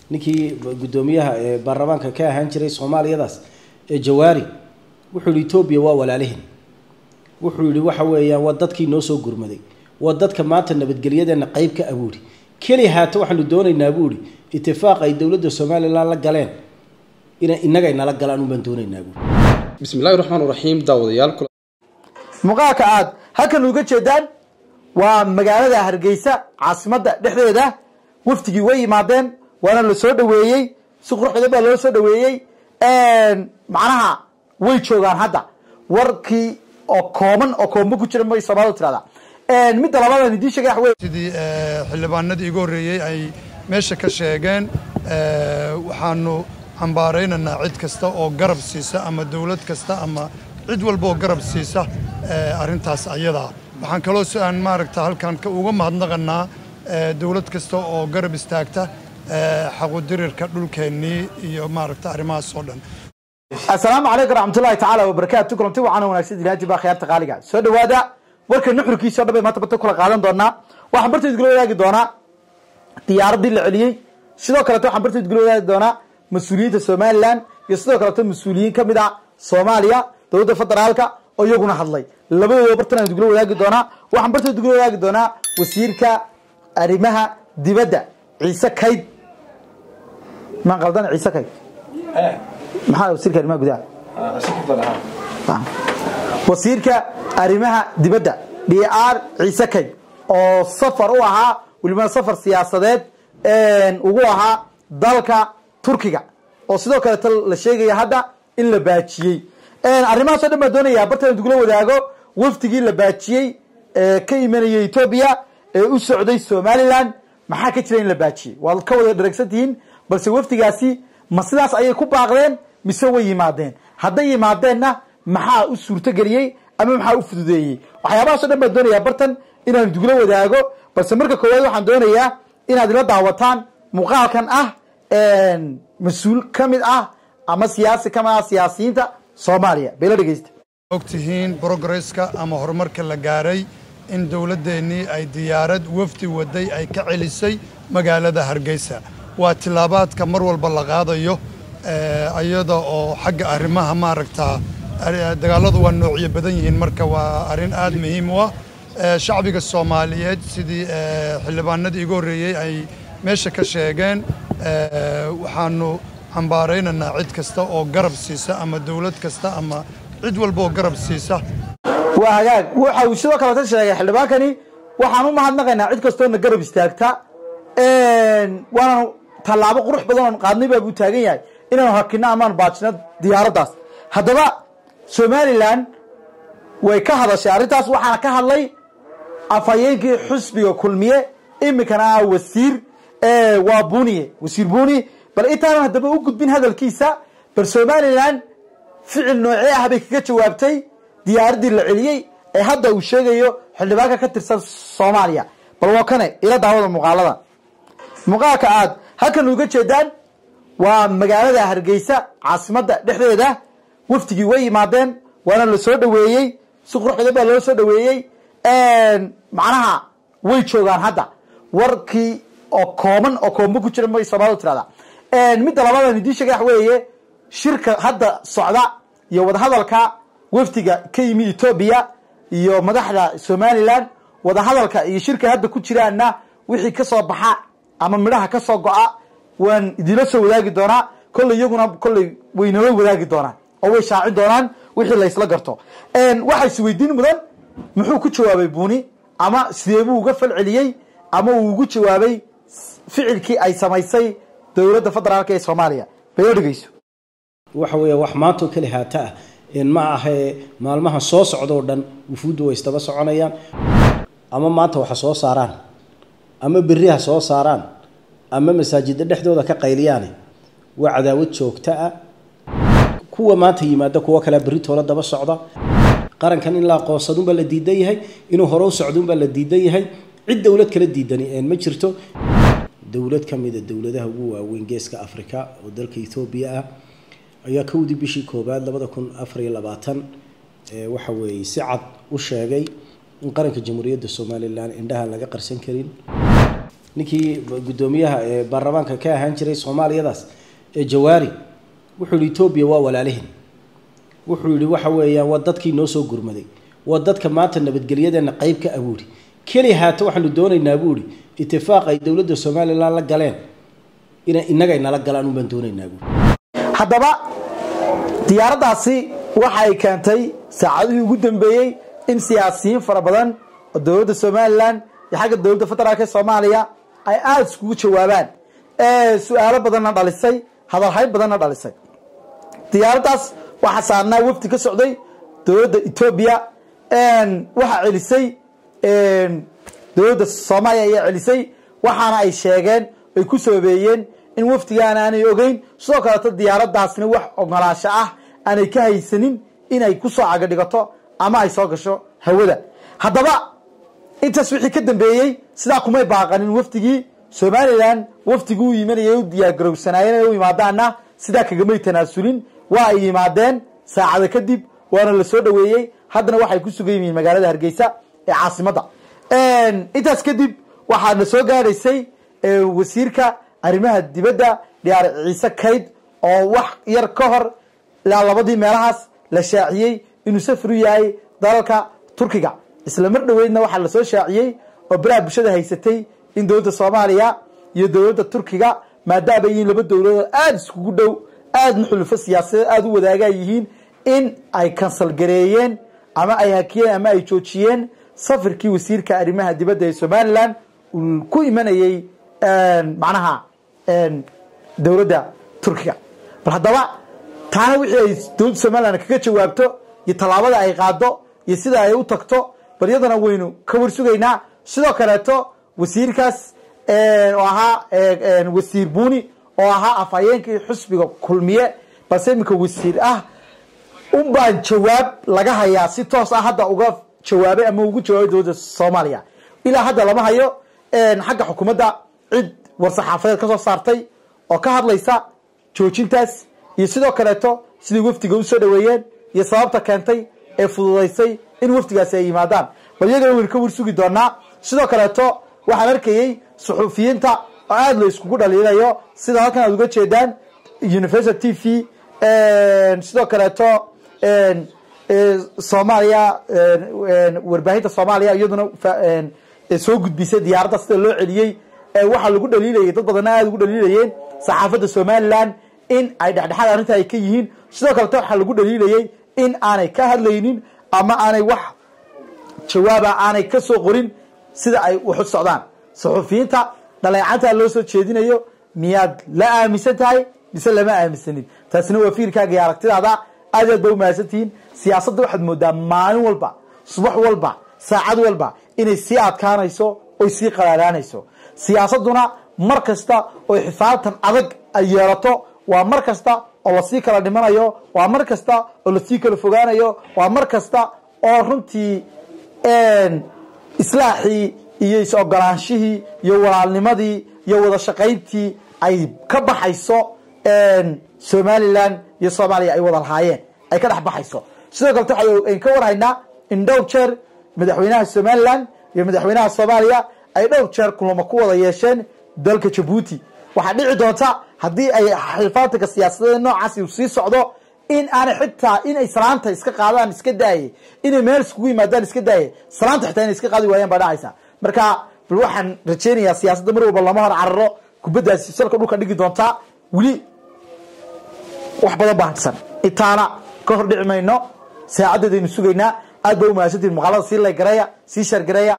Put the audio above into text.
ninkii guddoomiyaha ee baarlamaanka ka ahaan jiray soomaaliyadaas ee jawaari wuxuu yihi etoobiya waa walaalihin wuxuu yihi waxa weeyaan waa dadkii noo soo gurmaday waa dadka maanta nabadgelyadeena qeyb ka abuuri keli haata waxaanu doonaynaa buu ihi itifaaq ay dowladda somalilan la galeen ina inagay nala galaan unbaan doonaynaa buui bismi illahi raxmaan raxiim daawadayaal muuqaalka aad halkan uga jeedaan waa magaalada hargeysa caasimadda dhexdeeda wafdigii way yimaadeen waana la soo dhaweeyey si quruxda baa loo soo dhaweeyey macnaha way joogaan hadda warkii oo kooban oo koomba ku jira may soomaalida tirahdaa midda labaadaan idiin sheegay wax wey sidii xildhibaanadii igu horreeyey ay meesha ka sheegeen waxaanu cambaaraynaynaa cid kasta oo garab siisa ama dowlad kasta ama cid walba oo garab siisa arrintaas ayadaa waxaan kaloo aan maaragta halkan uga mahadnaqanaa dowlad kasta oo garab istaagta xaqudirirka dhulkeennii iyo maaragta arrimahaas oo dhan assalaamu calaykum raxmatullahi tacaala wabarakaatu kulanti wacaana wanaagsan ilaaji baa khiyaarta qaaliga soo dhawaada warka nuxurkiisa o dhan bay maanta bata kula qaadan doonaa waxaan barteed gula wadaagi doonaa diyaaraddii la celiyey sidoo kaleeto waxaan barteed gula wadaagi doonaa mas-uuliyiinta somalilan iyo sidoo kaleeto mas-uuliyiin ka mid ah soomaaliya dowladda federaalka oo iyaguna hadlay labadooda bartan aan gula wadaagi doonaa waxaan barteed gula wadaagi doonaa wasiirka arrimaha dibadda ciise kayd maan qaldan ciise kayd maxaa wasiirka arrimaha gudaha wasiirka arrimaha dibadda d r ciise kayd oo safar u ahaa welibana safar siyaasadeed ugu ahaa dalka turkiga oo sidoo kaleeto la sheegaya hadda in la baajiyey arrimahaas o dhan baan doonayaa bartan dugula wadaago wafdigii la baajiyey ee ka imanayay etoobiya ee u socday somalilan maxaa ka jira in la baajiyey waad ka wada dharagsan tihiin balse wafdigaasi ma sidaas ayay ku baaqdeen mise way yimaadeen hadday yimaadeenna maxaa u suurtogeliyey ama maxaa u fududeeyey waxyaabahaas o dhan baan doonayaa bartan inaan dugula wadaago balse marka koowaad waxaan doonayaa inaad ila daawataan muuqaalkan ah mas-uul ka mid ah ama siyaasi ka mid ah siyaasiyiinta soomaaliya bayla dhegeysta ogtihiin brogresska ama horumarka la gaaray in dowladdeennii ay diyaarad wafdi waday ay ka celisay magaalada hargeysa waa tilaabaadka mar walba la qaadayo iyada oo xagga arrimaha maaragtaa dagaalladu waa noocyo badan yihiin marka waa arrin aad muhiim u ah shacbiga soomaaliyeed sidii xildhibaanadii igu horreeyey ay meesha ka sheegeen waxaanu cambaaraynaynaa cid kasta oo garab siisa ama dowlad kasta ama cid walba oo garab siisa waa hagaag waxa uu sidoo kaleta sheegay xildhibaankani waxaan u mahadnaqaynaa cid kastoona garab istaagta waanaanu tallaabo qurux badan oon qaadnay baabuu taagan yahay inaanu hakino amaanu baajino diyaaraddaas haddaba somalilan way ka hadashay arrintaas waxaana ka hadlay afhayeenkii xusbiga kulmiye iminkana ah wasiir waa buniye wasiir buni bal intaanan haddaba u gudbin hadalkiisa bal somalilan ficil noocee ah bay kaga jawaabtay diyaaraddii la celiyey ee hadda uu sheegayo xildhibaanka ka tirsan soomaaliya bal waa kane ila daawada muuqaalada muuqaalka aad halkan uga jeedaan waa magaalada hargeysa caasimadda dhexdeeda wafdigii way yimaadeen waana la soo dhaweeyey si quruxda baa loo soo dhaweeyey macnaha way joogaan hadda warkii oo kooban oo koomba ku jira may soomaalida tirahdaa midda labaadaan idiin sheegay wax weeye shirka hadda socda iyo wadahadalka wafdiga ka yimi etoobiya iyo madaxda somalilan wadahadalka iyo shirka hadda ku jiraanna wixii ka soo baxa ama midhaha ka soo go-a waan idinla soo wadaagi doonaa kolley iyaguna kolley waynala wadaagi doonaan oo way shaacin doonaan wixii laysla garto waxaa isweydiin mudan muxuu ku jawaabay buni ama sidee buu uga fal celiyey ama uu ugu jawaabay ficilkii ay samaysay dowladda federaalk ee soomaaliya bayla dhegeyso waxa weeye wax maantoo keli haata ah ma ahee maalmaha soo socdoo dhan wufuuddu way isdaba soconayaan ama maanta waxa soo saaraan ama berri ha soo saaraan ama masaajidda dhexdooda ka qayliyaane waa cadaawad joogta ah kuwa maanta yimaada kuwo kalea berri toola daba socda qarankan in la aqoonsadunbaa la diidan yahay inuu hore u socdunbaa la diidan yahay cid dowlad kala diidani ma jirto dowlad ka mida dowladaha ugu waaweyn geeska africa oo dalka ethoobiya ah ayaa kowdii bishii koobaad labada kun afar iyo labaatan waxa weeye si cad u sheegay in qaranka jamhuuriyadda somalilan indhaha laga qarsan karin ninkii guddoomiyaha ee baarlamaanka ka ahaan jiray soomaaliyadaas ee jawaari wuxuu yihi etoobiya waa walaalihin wuxuu yihi waxa weeyaan waa dadkii noo soo gurmaday waa dadka maanta nabadgelyadeena qeyb ka abuuri keli haata waxaanu doonaynaa buu ihi itifaaq ay dowladda somalilan la galeen ina innagay nala galaan unbaan doonaynaa buui haddaba diyaaraddaasi waxa ay keentay saacadihii ugu dambeeyey in siyaasiyiin fara badan oo dowladda somalilan iyo xagga dowladda federaalk ee soomaaliya ay aada iskugu jawaabaan su-aalo badanna dhalisay hadalhayn badanna dhalisay diyaaraddaas waxaa saarnaa wafdi ka socday dowladda etoobiya waxaa celisay dowladda soomaaliya ayaa celisay waxaana ay sheegeen ay ku sababeeyeen in wafdigaana aanay ogeyn sidoo kaleeto diyaaraddaasna wax ogolaasho ah aanay ka haysanin inay kusoo cagadhigato ama ay soo gasho hawada haddaba intaas wixii ka dambeeyey sidaa kumay baaqanin wafdigii somalilan wafdigii u yimanayay u diyaargarowsanaayeen inay u yimaadaanna sidaa kagamay tanaasulin waa ay yimaadeen saacada kadib waana la soo dhaweeyey haddana waxay ku sugan yihiin magaalada hargeysa ee caasimadda intaas kadib waxaana soo gaadhaysay wasiirka arrimaha dibadda dhiyaar ciise kayd oo wax yar ka hor ilaa labadii meelahaas la shaaciyey inuu safar u yahay dalalka turkiga isla mar dhoweydna waxaa lasoo shaaciyey oo baraha bulshada haysatay in dowladda soomaaliya iyo dowladda turkiga maadaama yihiin laba dowladood aada iskugu dhow aadna xulufo siyaasadeed aada u wadaagaa yihiin in ay kansal gareeyeen ama ay hakiyeen ama ay joojiyeen safarkii wasiirka arrimaha dibadda ee somalilan uu ku imanayey macnaha dowladda turkiga bal haddaba taana wixii ay dowladda somalilan kaga jawaabto iyo tallaabada ay qaado iyo sida ay u tagto bal iyadana waynu ka warsugaynaa sidoo kaleeto wasiirkaas oo ahaa wasiir buni oo ahaa afhayeenkii xusbiga kulmiye balse iminka wasiir ah un baan jawaab laga hayaa si toos ah hadda uga jawaabay ama ugu jawaabay dowladda soomaaliya ilaa hadda lama hayo xagga xukuumadda cid war-saxaafadeed ka soo saartay oo ka hadlaysa joojintaas iyo sidoo kaleeto sidai wafdiga u soo dhaweeyeen iyo sababta keentay ee fududaysay in wafdigaasi ay yimaadaan bal iyagana waynu ka warsugi doonaa sidoo kaleeto waxaan arkayey suxuufiyiinta oo aada la iskugu dhaliinayo sida halkan aad uga jeedaan universal t v sidoo kaleeto soomaaliya warbaahinta soomaaliya iyaduna soo gudbisay diyaaradda sida loo celiyey waxaa lagu dhaliilayay dad badanna aada ugu dhaliilayeen saxaafadda somalilan in ay dhexdhexaad arrinta ay ka yihiin sidoo kaleto waxaa lagu dhaliilayay in aanay ka hadlaynin ama aanay wax jawaaba aanay ka soo qorin sida ay waxu socdaan saxuufiyiinta dhaleecanta loo soo jeedinayo miyaad la aaminsan tahay mise lama aaminsanin taasina waa fiirkaaga iyo aragtidaada aad aad ba umahadsantihiin siyaasadda waxaad moodaa maalin walba subax walba saacad walba inay sii adkaanayso oy sii qaraaraanayso siyaasadduna mar kasta oy xifaadtan adag ay yeelato waa mar kasta oo lasii kala dhimanayo waa mar kasta oo lasii kala fogaanayo waa mar kasta oo runtii islaaxii iyo is-ogolaanshihii iyo walaalnimadii iyo wada shaqayntii ay ka baxayso somalilan iyo soomaaliya ay wada lahaayeen ay ka dhex baxayso sidoo kalete waxayn ka warhaynaa in dhowr jeer madaxweynaha somalilan iyo madaxweynaha soomaaliya ay dhowr jeer kulamo ku wada yeesheen dalka jabuuti waxaa dhici doonta haddii ay xilfaatanka siyaasadeed noocaasi uu sii socdo in aanay xitaa inay salaanta iska qaadaan iska daaye inay meel iskugu yimaadaan iska daaye salaanta xitaa inay iska qaadi waayaan baa dhacaysa marka bal waxaan rajaynayaa siyaasadda mar walba lama hor cararo kubaddaasi salka dhulka dhigi doontaa weli wax badan baa hantisan intaana ka hor dhici mayno saacadeedaynu sugaynaa aad ba umahadsantihin muuqaalada sii laygareeya sii shaargareeya